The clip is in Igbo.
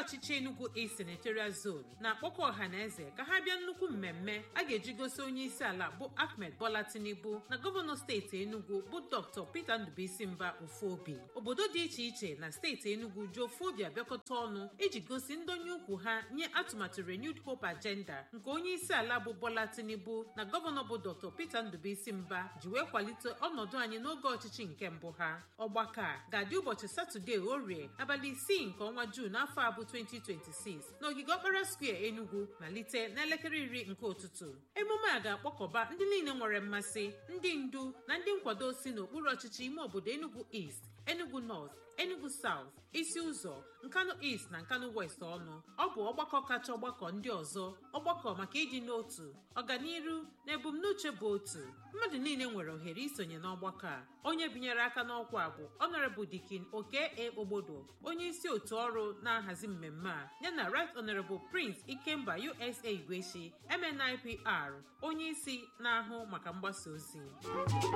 ọchịchị Enugu East Senatorial Zone na-akpọkọ ọha na eze ka ha bịa nnukwu mmemme a ga-eji gosi onye isi ala bụ Ahmed Bola Tinubu na gọvanọ steeti Enugu bụ Dr. Peter Ndubuisi Mba Ofuobi obodo dị iche iche na steeti Enugu ji Ofuobi abịakọta ọnụ iji gosi ndonye ukwu ha nye atụmatụ Renewed Hope Agenda nke onye isi ala bụ Bola Tinubu na gọvanọ bụ Dr. Peter Ndubuisi Mba ji wee kwalite ọnọdụ anyị n'oge ọchịchị nke mbụ ha ọgbakọ a ga-adị ụbọchị Satọde orie abalị isii nke ọnwa Juun afọ a bụ 2026 n'ogige Okpara Square Enugu malite n'elekere iri nke ụtụtụ emume a ga-akpọkọba ndị niile nwere mmasị ndị ndu na ndị nkwado si n'okpuru ọchịchị ime obodo Enugu East Enugu North Enugu South isi ụzọ Nkanu East na Nkanu West ọnụ ọ bụ ọgbakọ kacha ọgbakọ ndị ọzọ ọgbakọ maka ịdị n'otu ọganiru na ebumnuche bụ otu mmadụ niile nwere ohere isonye n'ọgbakọ a onye binyere aka n'ọkwa bụ Honorable Dikin Oke E Ogbodo onye isi otu ọrụ na-ahazi mmemme a yana Right Honorable Prince Ikemba USA Igweshi MNIPR onye isi na-ahụ maka mgbasa ozi